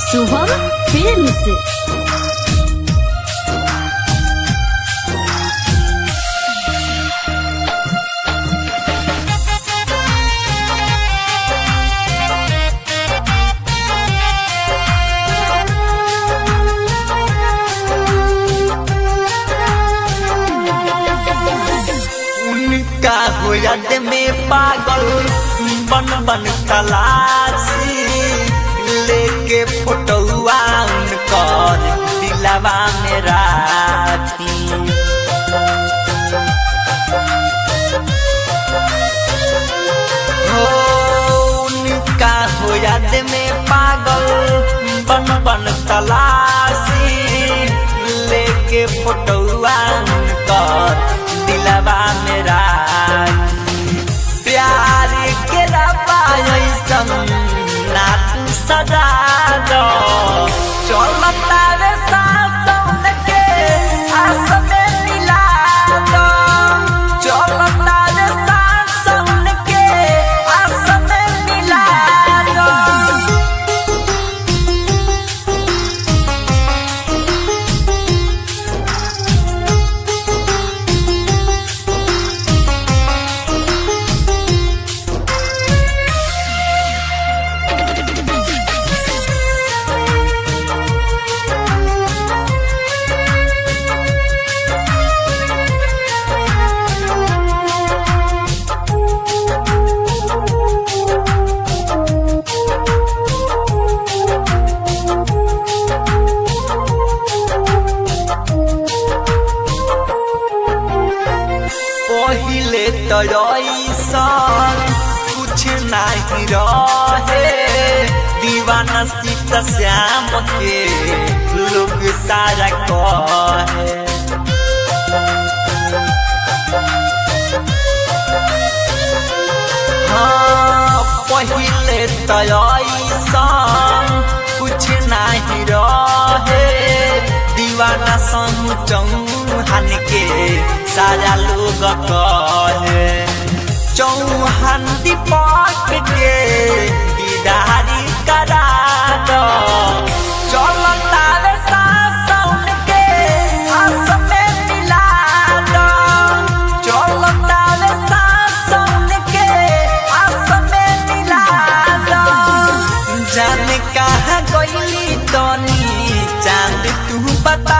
Shubham films उनका हो याद में पागल बन बन तलाशी लेके फोटोआ उनकर दिलवा में राखी हो उनका हो याद में पागल बन बन तलाशी लेके फोटोआ उनकर दिलवा में राखी प्यार के रबा ऐसन ना तू सजा दो चलता रे सासन के आस में मिला दो चलता रे सासन के आस में मिला दो पहिले तो ऐसन कुछ नहीं रहे दीवाना सीता श्याम के लोग सारा कहे हाँ पहिले तो ऐसन कुछ नहीं रहे दीवाना संग चौहान के सारा लोग कहे चौहान दीपक के दीदारी करा दो चलता रे सासन के आस में मिला दो चलता रे सासन के आस में मिला दो जाने कहाँ गईली तनी चांद तू बता